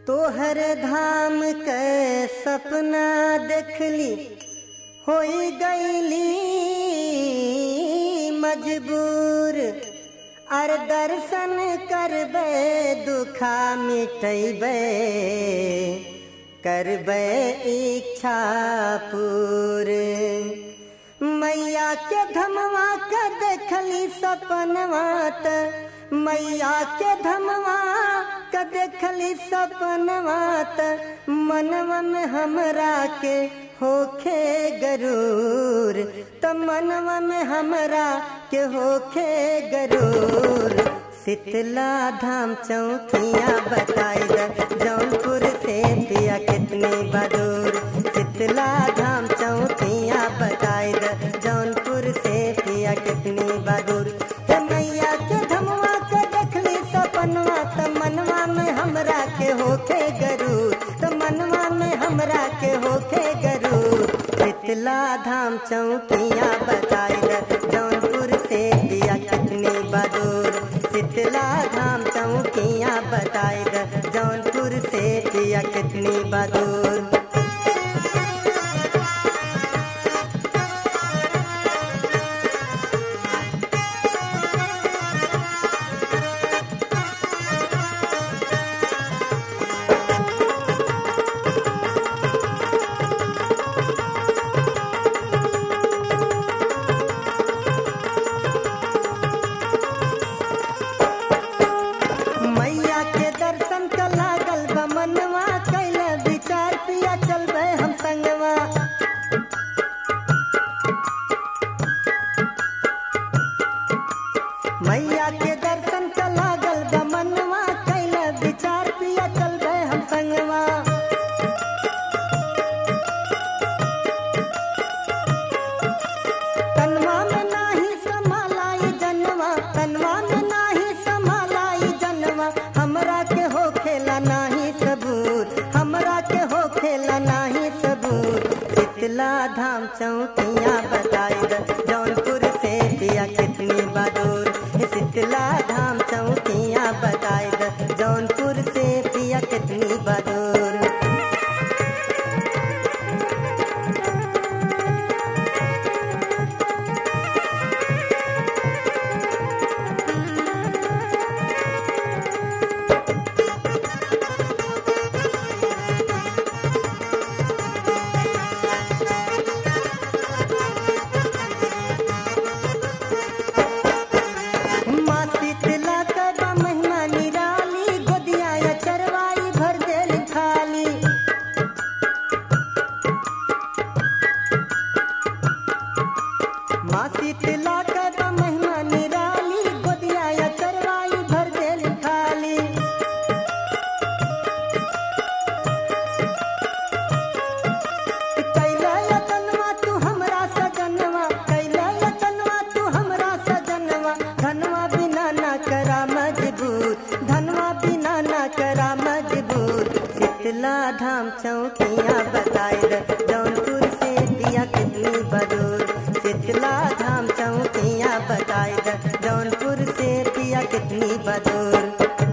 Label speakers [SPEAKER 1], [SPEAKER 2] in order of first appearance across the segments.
[SPEAKER 1] तोहर धाम के सपना देखली होई गईली मजबूर अर दर्शन करबे दुखा मिटैबे करबे इच्छा पूरे मैया के धमवा के देखली सपनवा त मैया के धमवा के देखली सपनवा त मनवा में हमरा के होखे गरूर त मनवा में हमरा के होखे गरूर शीतला धाम चौकिया बताई द जौनपुर से पिया कितनी बदूर शीतला धाम चौकिया बताई द जौनपुर से पिया कितनी बदूर हे मैया के धमवा के देखली सपनवा त मनवा में हमरा के होखे गरूर त मनवा में हमरा के होखे गरूर शीतला धाम चौकिया बताई द जौनपुर से पिया कितनी बदूर शीतला धाम चौकिया बताई द जौनपुर से पिया कितनी बदूर मैया के दर्शन का लागल बा मनवा कैल विचार पिया चलबे हम संगवा मैया के दर्शन का लागल बा मनवा कैल विचार पिया चलबे हम संगवा तनवा में नाही समालाई जनवा तनवा में नाही समालाई जनवा हमरा के हो खेला नाही सबूर हमरा के हो खेला नाही सबूर शीतला धाम चौकिया बताई द जौनपुर से पिया कितनी बदूर शीतला धाम चौकिया बताई द जौनपुर से पिया कितनी बदूर माँ शीतला का महिमा निराली गोदिया या चरवाई भर देल खाली माँ शीतला का महिमा निराली गोदिया या चरवाई भर देल खाली कैला यतनवा तू हमरा सजनवा कैला यतनवा तू हमरा सजनवा धनवा बिना ना करा मजबूर धनवा बिना ना करा मजबूर शीतला धाम चौकिया बताई द जौनपुर से पिया कितनी बदूर शीतला धाम चौकिया बताई द जौनपुर से पिया कितनी बदूर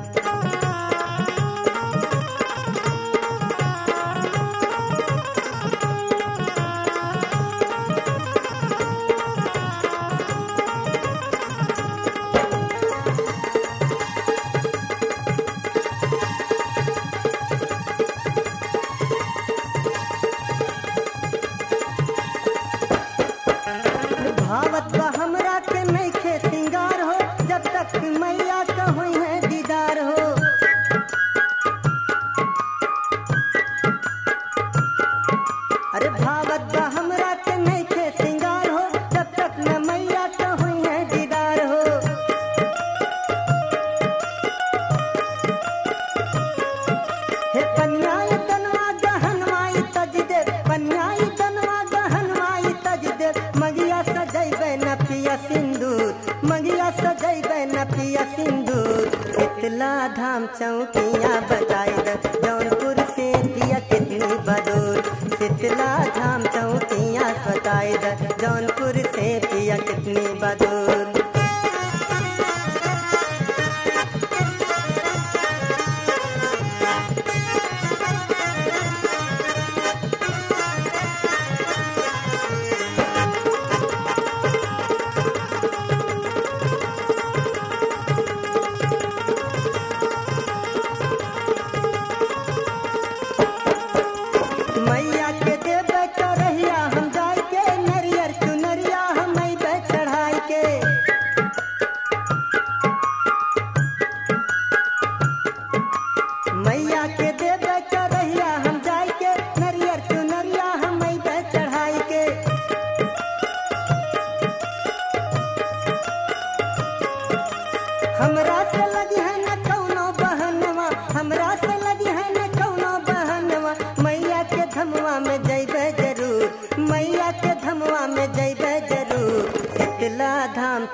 [SPEAKER 1] भावत बा हमरा के नइखे सिंगार हो जब तक मैया का हुई है दीदार हो अरे भावत बा हमरा के नइखे सिंगार हो जब तक न मैया का हुई है दीदार हो हे कन्याई तनवा गहनवाई तज दे कन्याई तनवा गहनवाई तज दे मगिया सजैबे न पिया सिंदूर मगिया सजैबे न पिया सिंदूर शीतला धाम चौकिया बताई द जौनपुर से पिया कितनी बदूर शीतला धाम चौकिया बताई द जौनपुर से पिया कितनी बदूर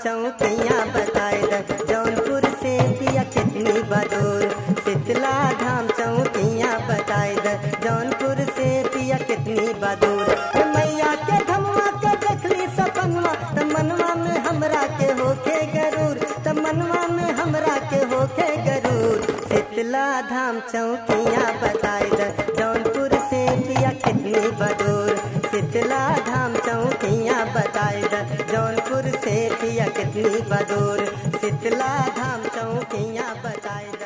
[SPEAKER 1] चौकियाँ बताए द जौनपुर से पिया कितनी बदूर शीतला धाम चौकियाँ बताए द जौनपुर से पिया कितनी बदूर ए मैया के धमवा के देखली सपनवा त मनवा में हमरा के होखे गरूर त मनवा में हमरा के होखे गरूर शीतला धाम चौकियाँ बताए द जौनपुर से पिया कितनी बदूर शीतला धाम चौकियाँ बताए द जौनपुर से पिया कितनी बदूर शीतला धाम चौकियाँ बताए द